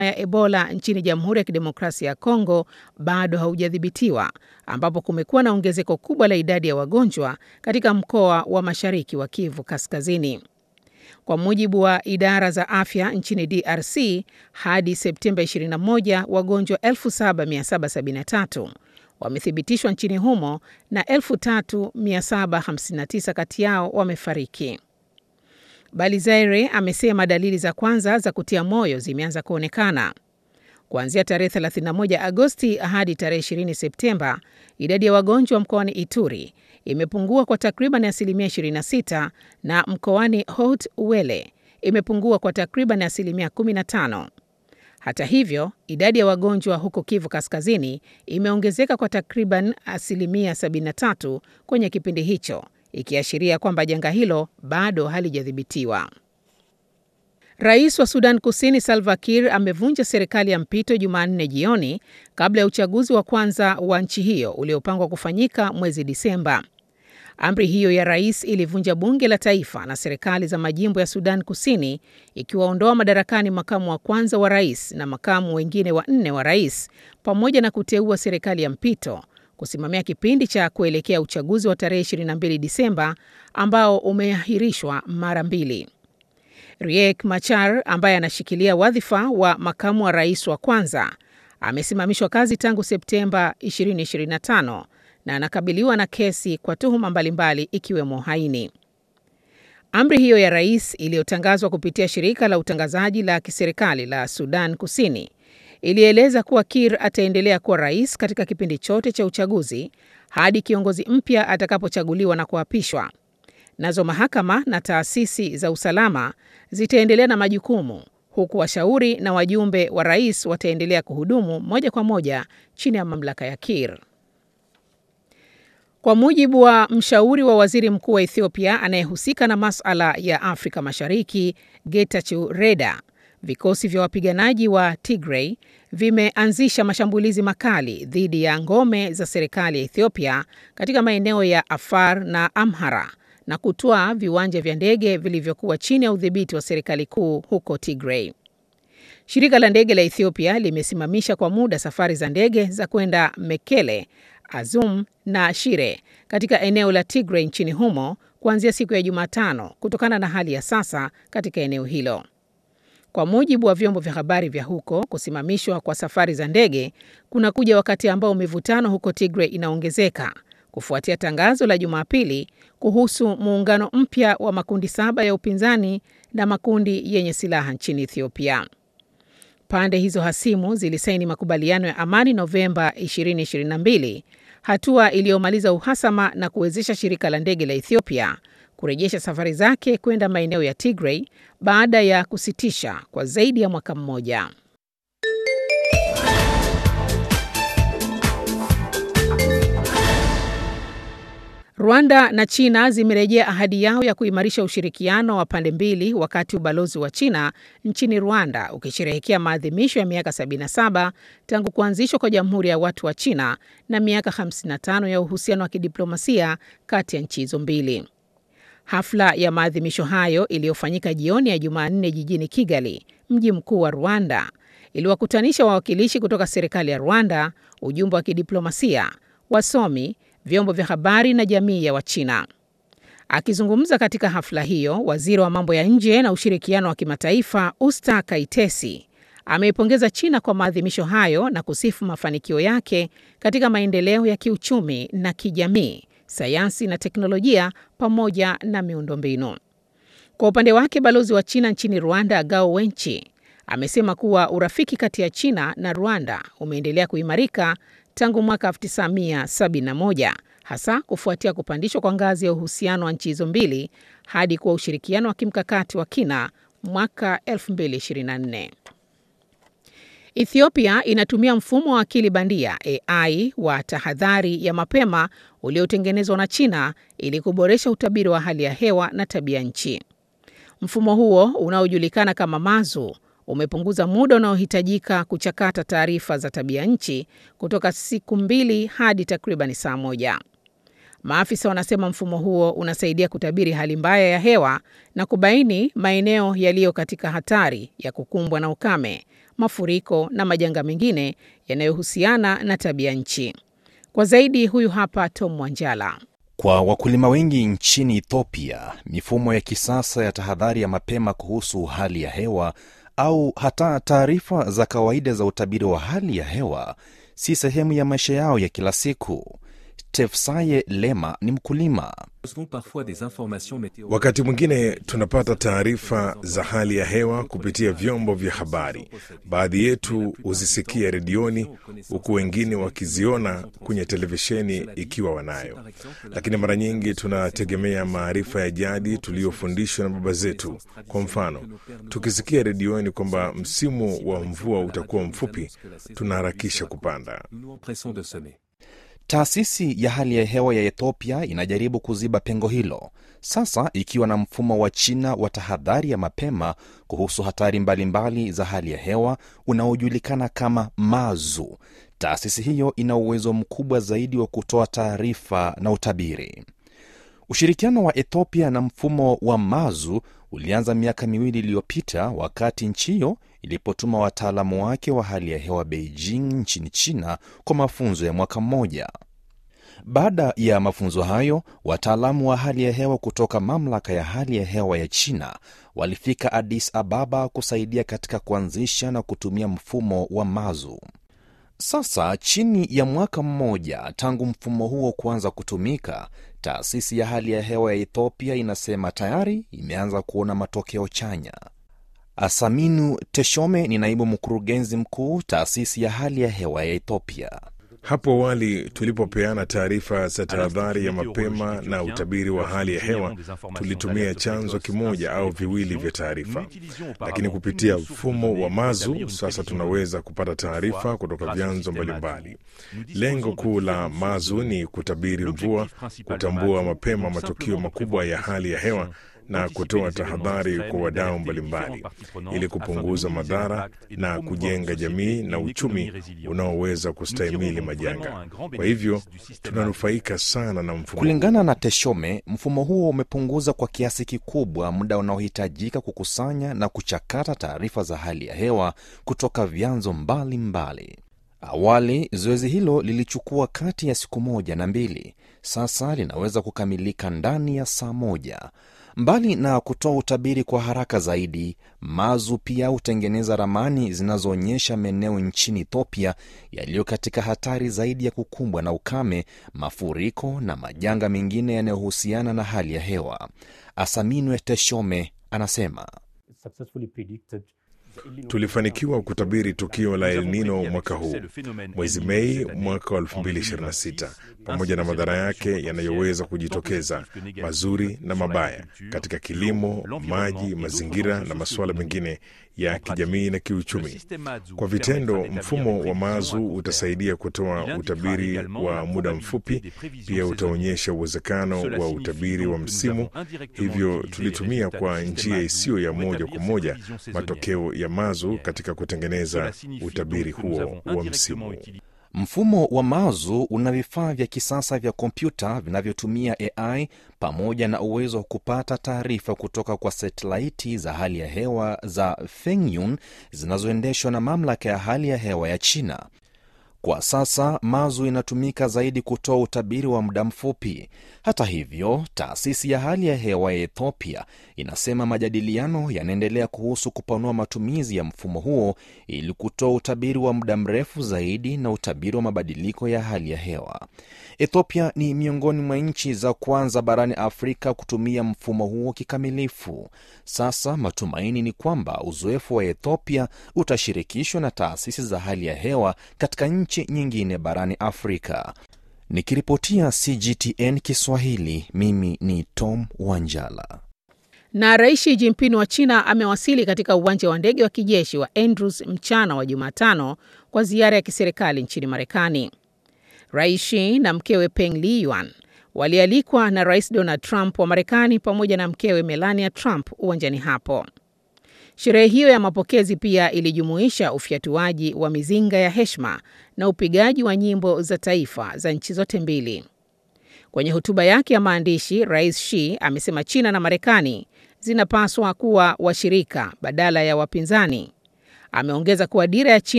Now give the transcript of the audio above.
ya Ebola nchini Jamhuri ya Kidemokrasia ya Kongo bado haujadhibitiwa, ambapo kumekuwa na ongezeko kubwa la idadi ya wagonjwa katika mkoa wa Mashariki wa Kivu Kaskazini. Kwa mujibu wa idara za afya nchini DRC, hadi Septemba 21 wagonjwa 7773 wamethibitishwa nchini humo na 3759 kati yao wamefariki. Balizaire amesema dalili za kwanza za kutia moyo zimeanza kuonekana. Kuanzia tarehe 31 Agosti hadi tarehe 20 Septemba, idadi ya wagonjwa mkoani Ituri imepungua kwa takriban asilimia 26 na mkoani Haut Uele imepungua kwa takriban asilimia 15. Hata hivyo, idadi ya wagonjwa huko Kivu Kaskazini imeongezeka kwa takriban asilimia 73 kwenye kipindi hicho, ikiashiria kwamba janga hilo bado halijadhibitiwa. Rais wa Sudan Kusini Salva Kiir amevunja serikali ya mpito Jumanne jioni kabla ya uchaguzi wa kwanza wa nchi hiyo uliopangwa kufanyika mwezi Disemba. Amri hiyo ya rais ilivunja bunge la taifa na serikali za majimbo ya Sudan Kusini, ikiwaondoa madarakani makamu wa kwanza wa rais na makamu wengine wanne wa rais, pamoja na kuteua serikali ya mpito kusimamia kipindi cha kuelekea uchaguzi wa tarehe 22 Disemba ambao umeahirishwa mara mbili. Riek Machar ambaye anashikilia wadhifa wa makamu wa rais wa kwanza amesimamishwa kazi tangu Septemba 2025 na anakabiliwa na kesi kwa tuhuma mbalimbali ikiwemo haini. Amri hiyo ya rais iliyotangazwa kupitia shirika la utangazaji la kiserikali la Sudan Kusini ilieleza kuwa Kir ataendelea kuwa rais katika kipindi chote cha uchaguzi hadi kiongozi mpya atakapochaguliwa na kuapishwa. Nazo mahakama na taasisi za usalama zitaendelea na majukumu huku washauri na wajumbe wa rais wataendelea kuhudumu moja kwa moja chini ya mamlaka ya Kir. Kwa mujibu wa mshauri wa waziri mkuu wa Ethiopia anayehusika na masuala ya Afrika Mashariki, Getachew Reda, vikosi vya wapiganaji wa Tigray vimeanzisha mashambulizi makali dhidi ya ngome za serikali ya Ethiopia katika maeneo ya Afar na Amhara na kutwaa viwanja vya ndege vilivyokuwa chini ya udhibiti wa serikali kuu huko Tigray. Shirika la ndege la Ethiopia limesimamisha kwa muda safari za ndege za kwenda Mekele, Azum na Shire katika eneo la Tigray nchini humo kuanzia siku ya Jumatano kutokana na hali ya sasa katika eneo hilo. Kwa mujibu wa vyombo vya habari vya huko, kusimamishwa kwa safari za ndege kunakuja wakati ambao mivutano huko Tigray inaongezeka kufuatia tangazo la Jumapili kuhusu muungano mpya wa makundi saba ya upinzani na makundi yenye silaha nchini Ethiopia. Pande hizo hasimu zilisaini makubaliano ya amani Novemba 2022, hatua iliyomaliza uhasama na kuwezesha shirika la ndege la Ethiopia kurejesha safari zake kwenda maeneo ya Tigray baada ya kusitisha kwa zaidi ya mwaka mmoja. Rwanda na China zimerejea ahadi yao ya kuimarisha ushirikiano wa pande mbili wakati ubalozi wa China nchini Rwanda ukisherehekea maadhimisho ya miaka 77 tangu kuanzishwa kwa Jamhuri ya Watu wa China na miaka 55 ya uhusiano wa kidiplomasia kati ya nchi hizo mbili. Hafla ya maadhimisho hayo iliyofanyika jioni ya Jumanne jijini Kigali, mji mkuu wa Rwanda, iliwakutanisha wawakilishi kutoka serikali ya Rwanda, ujumbe wa kidiplomasia, wasomi vyombo vya habari na jamii ya Wachina. Akizungumza katika hafla hiyo, waziri wa mambo ya nje na ushirikiano wa kimataifa Usta Kaitesi ameipongeza China kwa maadhimisho hayo na kusifu mafanikio yake katika maendeleo ya kiuchumi na kijamii, sayansi na teknolojia pamoja na miundombinu. Kwa upande wake, balozi wa China nchini Rwanda Gao Wenchi amesema kuwa urafiki kati ya China na Rwanda umeendelea kuimarika tangu mwaka 1971 hasa kufuatia kupandishwa kwa ngazi ya uhusiano wa nchi hizo mbili hadi kuwa ushirikiano wa kimkakati wa kina mwaka 2024. Ethiopia inatumia mfumo wa akili bandia AI wa tahadhari ya mapema uliotengenezwa na China ili kuboresha utabiri wa hali ya hewa na tabia nchi. Mfumo huo unaojulikana kama Mazu umepunguza muda unaohitajika kuchakata taarifa za tabia nchi kutoka siku mbili hadi takriban saa moja. Maafisa wanasema mfumo huo unasaidia kutabiri hali mbaya ya hewa na kubaini maeneo yaliyo katika hatari ya kukumbwa na ukame, mafuriko na majanga mengine yanayohusiana na tabia nchi. Kwa zaidi, huyu hapa Tom Wanjala. Kwa wakulima wengi nchini Ethiopia, mifumo ya kisasa ya tahadhari ya mapema kuhusu hali ya hewa au hata taarifa za kawaida za utabiri wa hali ya hewa si sehemu ya maisha yao ya kila siku. Tefsaye Lema ni mkulima. Wakati mwingine tunapata taarifa za hali ya hewa kupitia vyombo vya habari. Baadhi yetu huzisikia redioni, huku wengine wakiziona kwenye televisheni ikiwa wanayo, lakini mara nyingi tunategemea maarifa ya jadi tuliyofundishwa na baba zetu. Kwa mfano, tukisikia redioni kwamba msimu wa mvua utakuwa mfupi, tunaharakisha kupanda. Taasisi ya hali ya hewa ya Ethiopia inajaribu kuziba pengo hilo sasa, ikiwa na mfumo wa China wa tahadhari ya mapema kuhusu hatari mbalimbali mbali za hali ya hewa unaojulikana kama MAZU. Taasisi hiyo ina uwezo mkubwa zaidi wa kutoa taarifa na utabiri. Ushirikiano wa Ethiopia na mfumo wa MAZU ulianza miaka miwili iliyopita wakati nchi hiyo ilipotuma wataalamu wake wa hali ya hewa Beijing nchini China kwa mafunzo ya mwaka mmoja. Baada ya mafunzo hayo, wataalamu wa hali ya hewa kutoka mamlaka ya hali ya hewa ya China walifika Addis Ababa kusaidia katika kuanzisha na kutumia mfumo wa MAZU. Sasa chini ya mwaka mmoja tangu mfumo huo kuanza kutumika, taasisi ya hali ya hewa ya Ethiopia inasema tayari imeanza kuona matokeo chanya. Asaminu Teshome ni naibu mkurugenzi mkuu taasisi ya hali ya hewa ya Ethiopia. Hapo awali tulipopeana taarifa za tahadhari ya mapema na utabiri wa hali ya hewa, tulitumia chanzo kimoja au viwili vya taarifa, lakini kupitia mfumo wa MAZU sasa tunaweza kupata taarifa kutoka vyanzo mbalimbali. Lengo kuu la MAZU ni kutabiri mvua, kutambua mapema matukio makubwa ya hali ya hewa na kutoa tahadhari kwa wadau mbalimbali ili kupunguza madhara na kujenga jamii na uchumi unaoweza kustahimili majanga. Kwa hivyo tunanufaika sana na mfumo. Kulingana na Teshome, mfumo huo umepunguza kwa kiasi kikubwa muda unaohitajika kukusanya na kuchakata taarifa za hali ya hewa kutoka vyanzo mbalimbali. Awali zoezi hilo lilichukua kati ya siku moja na mbili. Sasa linaweza kukamilika ndani ya saa moja. Mbali na kutoa utabiri kwa haraka zaidi, MAZU pia hutengeneza ramani zinazoonyesha maeneo nchini Ethiopia yaliyo katika hatari zaidi ya kukumbwa na ukame, mafuriko na majanga mengine yanayohusiana na hali ya hewa. Asaminwe Teshome anasema Tulifanikiwa kutabiri tukio la El Nino mwaka huu mwezi Mei mwaka wa 2026 pamoja na madhara yake yanayoweza kujitokeza, mazuri na mabaya, katika kilimo, maji, mazingira na masuala mengine ya kijamii na kiuchumi. Kwa vitendo, mfumo wa MAZU utasaidia kutoa utabiri wa muda mfupi, pia utaonyesha uwezekano wa utabiri wa msimu. Hivyo tulitumia kwa njia isiyo ya moja kwa moja matokeo ya MAZU katika kutengeneza utabiri huo wa msimu. Mfumo wa MAZU una vifaa vya kisasa vya kompyuta vinavyotumia AI pamoja na uwezo wa kupata taarifa kutoka kwa satelaiti za hali ya hewa za Fengyun zinazoendeshwa na mamlaka ya hali ya hewa ya China. Kwa sasa MAZU inatumika zaidi kutoa utabiri wa muda mfupi. Hata hivyo, taasisi ya hali ya hewa ya Ethiopia inasema majadiliano yanaendelea kuhusu kupanua matumizi ya mfumo huo ili kutoa utabiri wa muda mrefu zaidi na utabiri wa mabadiliko ya hali ya hewa. Ethiopia ni miongoni mwa nchi za kwanza barani Afrika kutumia mfumo huo kikamilifu. Sasa matumaini ni kwamba uzoefu wa Ethiopia utashirikishwa na taasisi za hali ya hewa katika nchi nyingine barani Afrika. Nikiripotia CGTN Kiswahili, mimi ni Tom Wanjala. Na Rais Xi Jinping wa China amewasili katika uwanja wa ndege wa kijeshi wa Andrews mchana wa Jumatano kwa ziara ya kiserikali nchini Marekani. Rais Xi na mkewe Peng Liyuan walialikwa na Rais Donald Trump wa Marekani pamoja na mkewe Melania Trump uwanjani hapo. Sherehe hiyo ya mapokezi pia ilijumuisha ufyatuaji wa mizinga ya heshima na upigaji wa nyimbo za taifa za nchi zote mbili. Kwenye hotuba yake ya maandishi, Rais Xi amesema China na Marekani zinapaswa kuwa washirika badala ya wapinzani. Ameongeza kuwa dira ya China